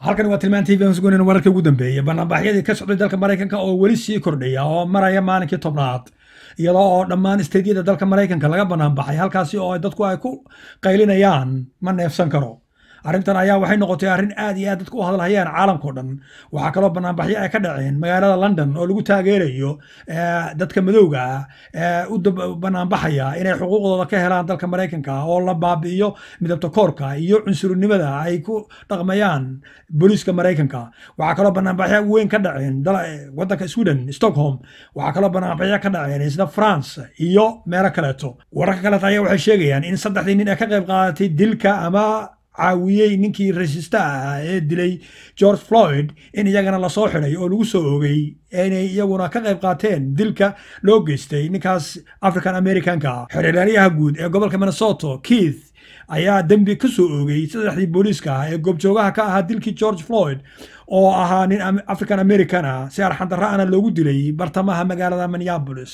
halkan waa tilmaan tv sugunin wararkii ugu dambeeyey banaanbaxyadii ka socday dalka maraykanka oo weli sii kordhaya oo maraya maalinkii tobnaad iyadoo oo dhammaan istediyada dalka maraykanka laga banaanbaxay halkaasi oo dadku ay ku qaylinayaan ma neefsan karo arrintan ayaa waxay noqotay arrin aad iyo aad dadku u hadlahayaan caalamkao dhan waxaa kaloo banaanbaxyo ay ka dhaceen magaalada london oo lagu taageerayo dadka madowga ah ee u banaanbaxaya inay xuquuqdooda ka helaan dalka maraykanka oo la baabi'iyo midabta koorka iyo cunsurinimada ay ku dhaqmayaan booliiska maraykanka waxaa kaloo banaanbaxyo weyn ka dhaceen wadanka sweden stockholm waxaa kaloo banaanbaxyo ka dhaceen isla france iyo meelo kaleeto wararka kaleeto ayaa waxay sheegayaan in saddexdii nin ee ka qayb qaadatay dilka ama caawiyey ninkii rasiista ahaa ee dilay george floyd in iyagana lasoo xidhay oo lagu soo ogay inay iyaguna ka qayb qaateen dilka loo geystay ninkaas african americanka xerelaalyaha guud ee gobolka minnesota keith ayaa dembi ka soo oogay saddexdii booliiska ah ee goobjoogaha ka ahaa dilkii george floyd oo ahaa nin african american ah si arxandarra ana loogu dilay bartamaha magaalada minneapolis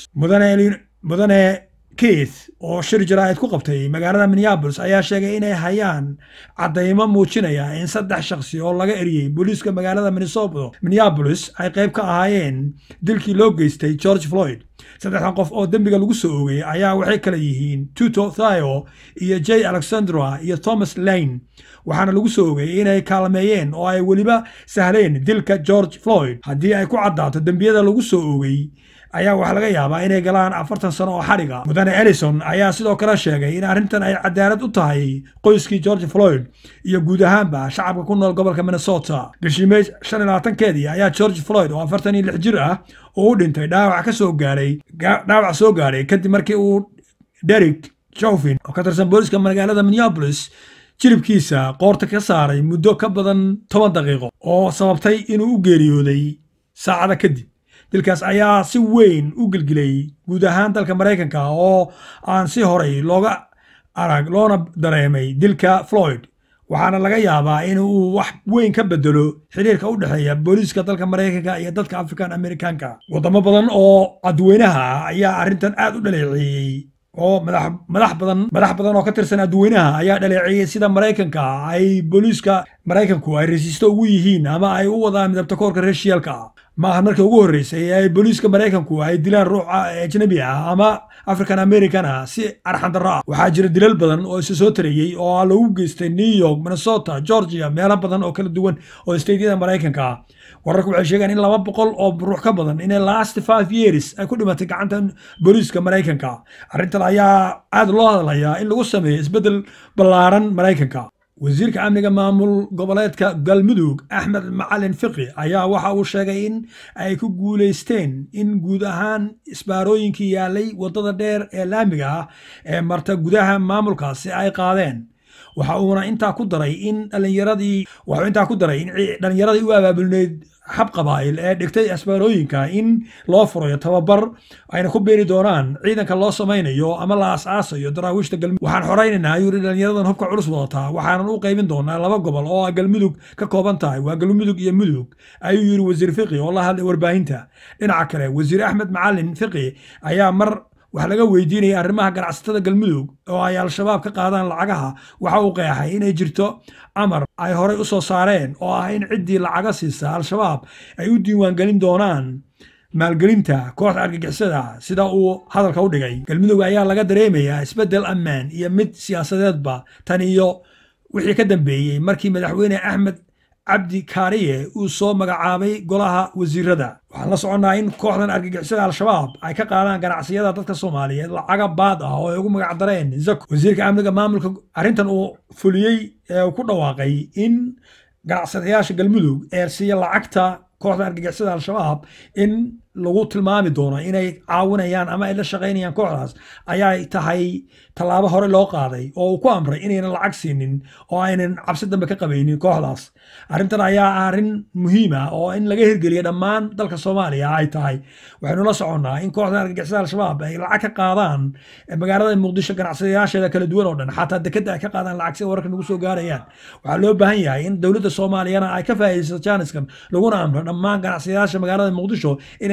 mudane keith oo shir jaraa'id ku qabtay magaalada minneabolis ayaa sheegay inay hayaan caddaymo muujinaya in saddex shakhsi oo laga eriyey booliiska magaalada minneabolis ay qayb ka ahaayeen dilkii loo geystay george floyd saddexdan qof oo dembiga lagu soo ogay ayaa waxay kala yihiin tuto thio iyo j alexandra iyo thomas lane waxaana lagu soo ogay inay kaalmeeyeen oo ay weliba sahleen dilka george floyd haddii ay ku caddaato dembiyada lagu soo ogay ayaa waxaa laga yaabaa inay galaan afartan sano oo xadhiga mudane ellison ayaa sidoo kale sheegay in arrintan ay cadaalad u tahay qoyskii george floyd iyo guud ahaanba shacabka ku nool gobolka minnesota bishii may shan iyo labaatankeedii ayaa george floyd oo afartan iyo lix jir ah oo u dhintay dhaawac ka soo gaaray dhaawac soo gaaray kadib markii uu derek jofin oo ka tirsan booliska magaalada minneapolis jilibkiisa qoorta ka saaray muddo ka badan toban daqiiqo oo sababtay inuu u geeriyooday saacada kadib dilkaas ayaa si weyn u gelgelay guud ahaan dalka maraykanka oo aan si horay looga arag loona dareemay dilka floyd waxaana laga yaabaa in uu wax weyn ka bedelo xiriirka u dhexeeya booliiska dalka maraykanka iyo dadka african americanka wadamo badan oo adweynaha ayaa arrintan aad u dhaleeceeyey oo madax badan madax badan oo ka tirsan adweynaha ayaa dhaleeceeyey sida maraykanka ay booliiska maraykanku ay rasiisto ugu yihiin ama ay u wadaan midabta koorka reeshiyaalka ma aha markii ugu horreysay ee ay booliiska maraykanku ay dilaan ruux ajnabi ah ama african american ah si arxandarro ah waxaa jira dilal badan oo isa soo tarayey oo lagu geystay new york minnesota georgia meelo badan oo kala duwan oo steydyada maraykanka ah wararku waxay sheegaan in laba boqol oo ruux ka badan inay last five years ay ku dhimatay gacanta booliiska maraykanka arrintan ayaa aad loo hadlayaa in lagu sameeyo isbeddel ballaaran maraykanka wasiirka amniga maamul goboleedka galmudug axmed macalin fiqi ayaa waxa uu sheegay in ay ku guulaysteen in guud ahaan isbaarooyinkii yaalay waddada dheer ee laamiga ah ee marta gudaha maamulkaasi ay qaadeen waxa uuna intaa ku daray in dhalinyaradii waxuu intaa ku daray in dhalinyaradii u abaabulneyd xab qabaa'il ee dhigtay asbaarooyinka in loo furayo tababar ayna ku beeri doonaan ciidanka loo samaynayo ama la aas-aasayo daraawiishta galmudug waxaan xoraynaynaa ayuu yihi dhalinyaradan hubka culus wadataa waxaanan u qaybin doonaa laba gobol oo galmudug ka kooban tahay waa galmudug iyo mudug ayuu yidhi wasiir fiqi oo la hadlay warbaahinta dhinaca kale wasiir axmed macalin fiqi ayaa mar wax laga weydiinaya arrimaha ganacsatada galmudug oo ay al-shabaab ka qaadaan lacagaha waxa uu qeexay inay jirto amar ay horey u soo saareen oo ah in ciddii lacaga siisa al-shabaab ay u diiwaangelin doonaan maalgelinta kooxda argagixisada sida uu hadalka u dhigay galmudug ayaa laga dareemayaa isbeddel ammaan iyo mid siyaasadeedba tan iyo wixii ka dambeeyey markii madaxweyne axmed cabdi kaariye uu soo magacaabay golaha wasiirada waxaan la soconnaa in kooxdan argagixisada al-shabaab ay ka qaadaan ganacsiyada dadka soomaaliyeed lacaga baad ah oo ay ugu magac dareen zako wasiirka amniga maamulka arrintan uu fuliyey ee ku dhawaaqay in ganacsadayaasha galmudug eersiiya lacagta kooxda argagixisada al-shabaab in lagu tilmaami doono inay caawinayaan ama ay la shaqaynayaan kooxdaas ayaa tahay tallaabo hore loo qaaday oo uu ku amray inaynan lacag siinin oo aynan cabsi dambe ka qabaynin kooxdaas arrintan ayaa ah arrin muhiim ah oo in laga hirgeliya dhammaan dalka soomaaliya ay tahay waxaynu la soconnaa in kooxda argagixisada al-shabaab ay lacag ka qaadaan magaalada muqdisho ganacsadayaasheeda kala duwan oo dhan xataa dekeda ay ka qaadaan lacag si wararka nagu soo gaarayaan waxaa loo baahan yahay in dowladda soomaaliyana ay ka faa'iidaysato jaaniskan laguna amro dhammaan ganacsadayaasha magaalada muqdisho inayna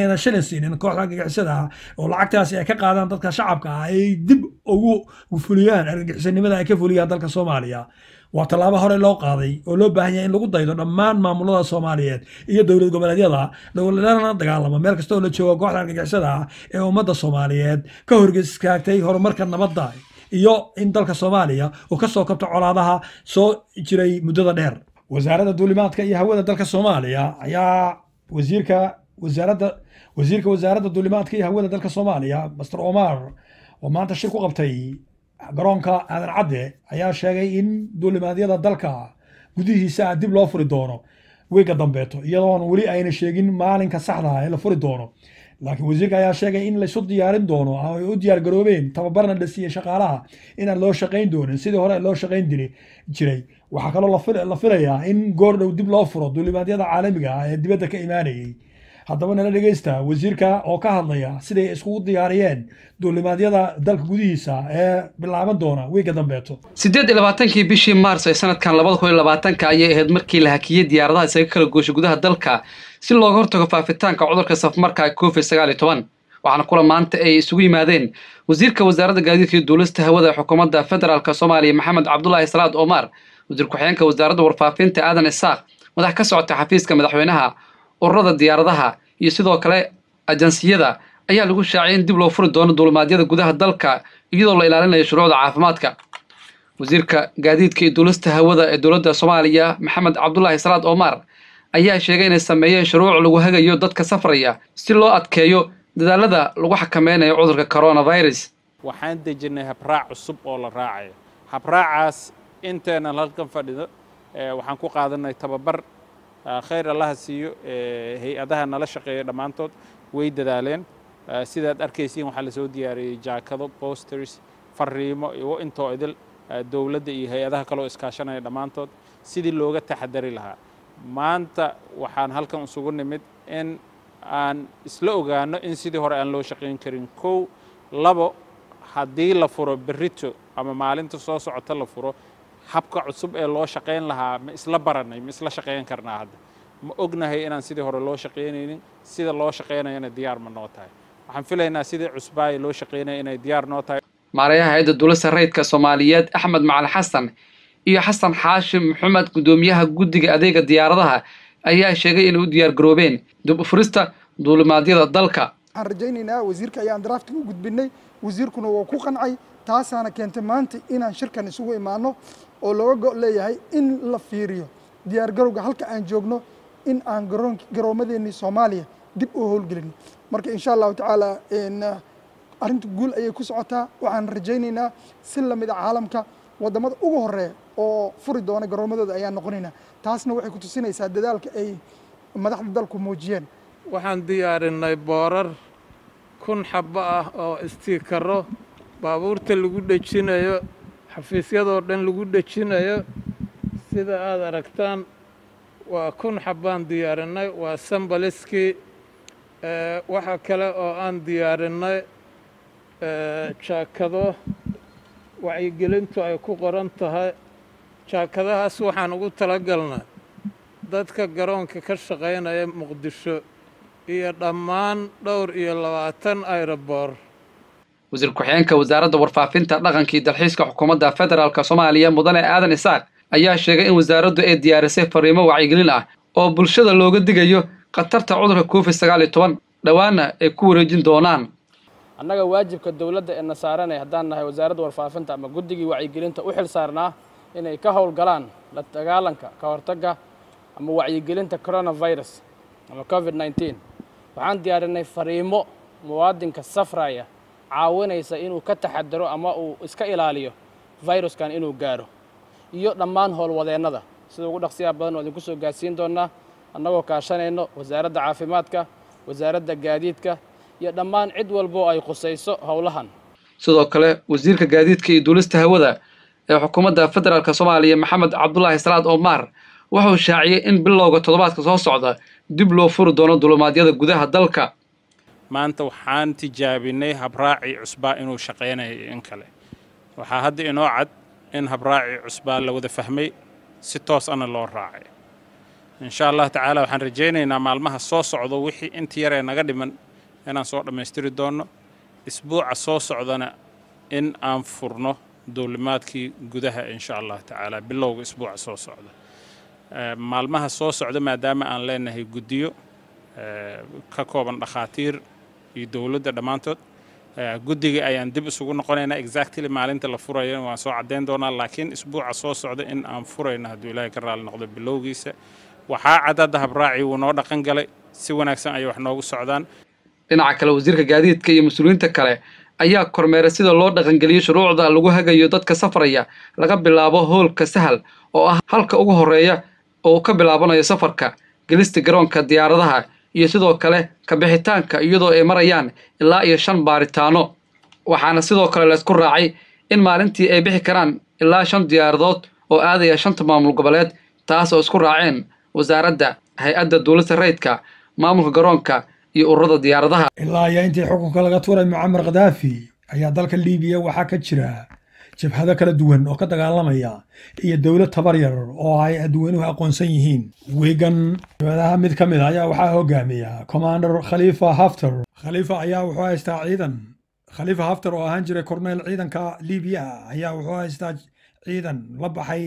inayna shilin siinin kooxda argagixisada ah oo lacagtaasi ay ka qaadaan dadka shacabka ah ay dib ugu fuliyaan argagixisanimada ay ka fuliyaan dalka soomaaliya waa tallaabo hore loo qaaday oo loo baahan yahay in lagu daydo dhammaan maamulada soomaaliyeed iyo dowlad goboleedyada lana dagaalamo meel kasta oo la joogo kooxda argagixisada ah ee ummadda soomaaliyeed ka horgeskaagtay horumarka nabadda iyo in dalka soomaaliya uu ka soo kabto colaadaha soo jiray muddada dheer wasaaradda duulimaadka iyo hawada dalka soomaaliya ayaa wasiirka wasaaradda wasiirka wasaaradda duulimaadka iyo hawada dalka soomaaliya master omar oo maanta shir ku qabtay garoonka aadan cadde ayaa sheegay in duulimaadyada dalka gudihiisa dib loo furi doono wiiga dambeeto iyadoon weli ayna sheegin maalinka saxda ee la furi doono laakiin wasiirka ayaa sheegay in laysu diyaarin doono ama ay u diyaar garoobeen tababarna la siiyey shaqaalaha inaan loo shaqayn doonin sidii hore loo shaqayn jiray waxaa kaloo la filayaa in goor dhow dib loo furo duulimaadyada caalamiga ah ee dibadda ka imaanayay haddaba nala dhegeysta wasiirka oo ka hadlaya siday iskugu diyaariyeen duulimaadyada dalka gudihiisa ee bilaaban doona wiiga dambeeto siddeed iyo labaatankii bishii maars ee sanadkan labada kun iyo labaatanka ayay ahayd markii la hakiyey diyaaradaha isaga kala gooshay gudaha dalka si looga hortago faafitaanka cudurka safmarka covid sagaal iyo toban waxaana kula maanta ay isugu yimaadeen wasiirka wasaaradda gaadiidka iyo duulista hawada ee xukuumadda federaalk soomaaliya maxamed cabdulaahi salaad omar wasiir ku-xigeenka wasaaradda warfaafinta aadan isaaq madax ka socota xafiiska madaxweynaha ururada diyaaradaha iyo sidoo kale ajansiyada ayaa lagu shaaciyay in dib loo furi doono duulimaadyada gudaha dalka iyadoo la ilaalinayo shuruucda caafimaadka wasiirka gaadiidka iyo duulista hawada ee dowladda soomaaliya maxamed cabdulaahi salaad omar ayaa sheegay inay sameeyeen shuruuc lagu hagayo dadka safraya si loo adkeeyo dadaalada lagu xakameynayo cudurka coronavirus waxaan dejinnay habraac cusub oo la raacayo habraacaas inteenan halkan fadhido waxaan ku qaadanay tababar khayr allaha siiyo hay-adaha nala shaqeeya dhammaantood way dadaaleen sidaad arkaysiin waxaa lasoo diyaariyey jaakado posters fariimo iyo intoo idil dowladda iyo hay-adaha kaloo iskaashanaya dhammaantood sidii looga taxadari lahaa maanta waxaan halkan isugu nimid in aan isla ogaano in sidii hore aan loo shaqayn karin kow labo haddii la furo berrito ama maalinta soo socota la furo habka cusub ee loo shaqayn lahaa ma isla baranay ma isla shaqayn karnaa hadda ma ognahay inaan sidii hore loo shaqaynaynin sida loo shaqaynayana diyaar ma noo tahay waxaan filaynaa sidii cusbaaya loo shaqaynaya inay diyaar noo tahay maarayaha hay-adda duulista rayidka soomaaliyeed axmed macali xasan iyo xasan xaashim maxamed guddoomiyaha guddiga adeega diyaaradaha ayaa sheegay inay u diyaar garoobeen dib u furista duulimaadyada dalka waxaan rajaynaynaa wasiirka ayaan draftiga u gudbinay wasiirkuna waa ku qancay taasaana keentay maanta inaan shirkan isugu imaano oo looga go' leeyahay in la fiiriyo diyaargarowga halka aan joogno in aan garoon garoomadeennii soomaaliya dib u howlgelin marka insha allahu tacaala arrinta guul ayay ku socotaa waxaan rajaynaynaa si lamid a caalamka waddamada ugu horeeya oo furi doona garoomadooda ayaan noqonaynaa taasna waxay ku tusinaysaa dadaalka ay madaxda dalku muujiyeen waxaan diyaarinay boorar kun xabbo ah oo istiikaro baabuurta lagu dhejinayo xafiisyadoo dhan lagu dhejinayo sida aad aragtaan waa kun xabbaan diyaarinay waa sambaliskii waxaa kale oo aan diyaarinay jaakado wacyigelintu ay ku qoran tahay jaakadahaas waxaan ugu talagalnay dadka garoonka ka shaqaynaya muqdisho iyo dhammaan dhowr iyo labaatan aeroboor wasiir ku-xigeenka wasaaradda warfaafinta dhaqanka iyo dalxiiska xukuumadda federaalk soomaaliya mudane aadan isaaq ayaa sheegay in wasaaraddu ay diyaarisay fariimo wacyigelin ah oo bulshada looga digayo khatarta cudurka covid sagaal iyo toban dhowaana ay ku wareejin doonaan annaga waajibka dowladda ee na saaranay haddaan nahay wasaaradda warfaafinta ama guddigii wacyigelinta u xil saarnaa inay ka howlgalaan la dagaalanka ka hortagga ama wacyigelinta coronavirus ama covid nneteen waxaan diyaarinay fariimo muwaadinka safraya caawinaysa inuu ka taxadaro ama uu iska ilaaliyo viruskan inuu gaaro iyo dhammaan howlwadeennada sida ugu dhaqsiyaha badan oo idinku soo gaarsiin doonnaa annagoo kaashanayno wasaaradda caafimaadka wasaaradda gaadiidka iyo dhammaan cid walboo ay khusayso howlahan sidoo kale wasiirka gaadiidka iyo duulista hawada ee xukuumadda federaalk soomaaliya maxamed cabdulaahi salaad omar wuxuu shaaciyey in bilowga toddobaadka soo socda dib loo furi doono dulimaadyada gudaha dalka maanta waxaan tijaabinay habraacii cusbaa inuu shaqaynayo iyo in kale waxaa hadda inoo cad in habraacii cusbaa la wada fahmay si toos ana loo raacay insha allah tacaala waxaan rajaynaynaa maalmaha soo socdo wixii inta yaree naga dhiman inaan soo dhammaystiri doonno isbuuca soo socdana in aan furno duulimaadkii gudaha insha allah tacaala bilowga isbuuca soo socda maalmaha soo socda maadaama aan leenahay guddiyo ka kooban dhakhaatiir iyo dowladda dhammaantood guddiga ayaan dib isugu noqonaynaa exactly maalinta la furayo waan soo caddayn doonaa laakiin isbuuca soo socda in aan furayno hadduu ilaahay ka raali noqdo bilowgiisa waxaa cadadda habraaci wuu noo dhaqan galay si wanaagsan ayay wax noogu socdaan dhinaca kale wasiirka gaadiidka iyo mas-uuliyiinta kale ayaa kormeeray sida loo dhaqangeliyo shuruucda lagu hagayo dadka safraya laga bilaabo hoolka sahal oo ah halka ugu horreeya oo uu ka bilaabanayo safarka gelista garoonka diyaaradaha iyo sidoo kale kabixitaanka iyadoo ay marayaan ilaa iyo shan baaritaano waxaana sidoo kale laysku raacay in maalintii ay bixi karaan ilaa shan diyaaradood oo aadaya shanta maamul goboleed taas oo isku raaceen wasaaradda hay-adda duulista rayidka maamulka garoonka iyo ururada diyaaradaha ilaa iyo intii xukunka laga tuuray mucamar khadaafi ayaa dalka liibiya waxaa ka jira jabhado kala duwan oo ka dagaalamaya iyo dowlad tabar yar oo ay adweynuhu aqoonsan yihiin wiigan jabhadaha mid ka mid a ayaa waxaa hogaamiya commander khaliifa hafter khaliifa ayaa wuxuu haystaa ciidan khaliifa hafter oo ahaan jiray korneyl ciidanka liibiya ayaa wuxuu haystaa ciidan la baxay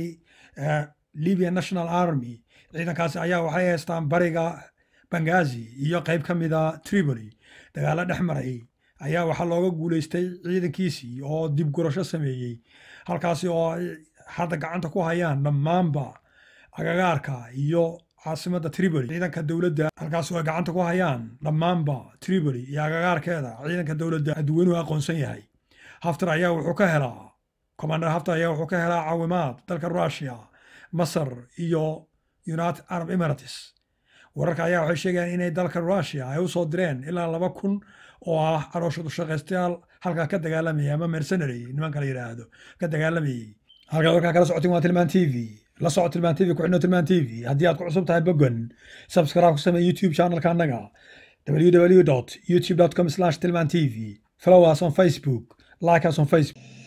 libya national army ciidankaasi ayaa waxay haystaan bariga bangazi iyo qayb ka mida tripoli dagaalo dhex maray ayaa waxaa looga guulaystay ciidankiisii oo dib gurasho sameeyey halkaasi oo ay hadda gacanta ku hayaan dhammaanba agagaarka iyo caasimadda tripoli ciidanka dowladda halkaasi oo ay gacanta ku hayaan dhammaanba tripoli iyo agagaarkeeda ciidanka dowladda adweynuhu aqoonsan yahay haftar ayaa wuxuu ka helaa commander haftar ayaa wuxuu ka helaa caawimaad dalka russia masar iyo united arab emirates wararka ayaa waxay sheegayaan inay dalka russia ay u soo direen ilaa laba kun oo ah carooshadu shaqaystayaal halkaa ka dagaalamayay ama mercenary nimanka la yidhaahdo ka dagaalamayey halkaa warkaa kala socotin waa tilmaan t v la soco tilmaan t v ku xidhno tilmaan t v haddii aad ku cusub tahay bogan subscribe ku samee youtube channelka annaga www youtube com slash tilmaan t v follow us on facebook like us on facebook